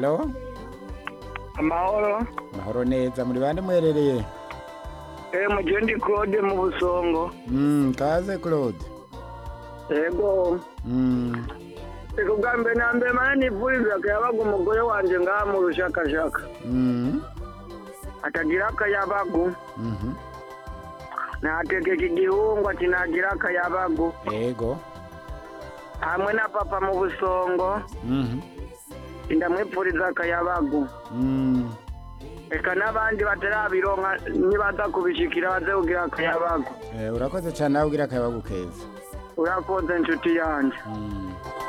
halo amahoro mahoro neza muri bande mwerereye eh muje ndi Claude mu busongo mm, kaze claude yego mm. reka bwa mbere na mbere mane nivuriza akayabaga umugore wanje ngaha mu rushakashaka Mm. atagira akayabagu Mhm. nategeka igihungu ati nagira akayabagu yego hamwe na papa mu busongo Mhm. ndamwipfuriza akayabagu Mm. reka n'abandi batarabironka nibaza kubishikira baze kugira akayabagu Eh, urakoze cyane nawe ugira akayabagu keza urakoze inshuti yanje Mm.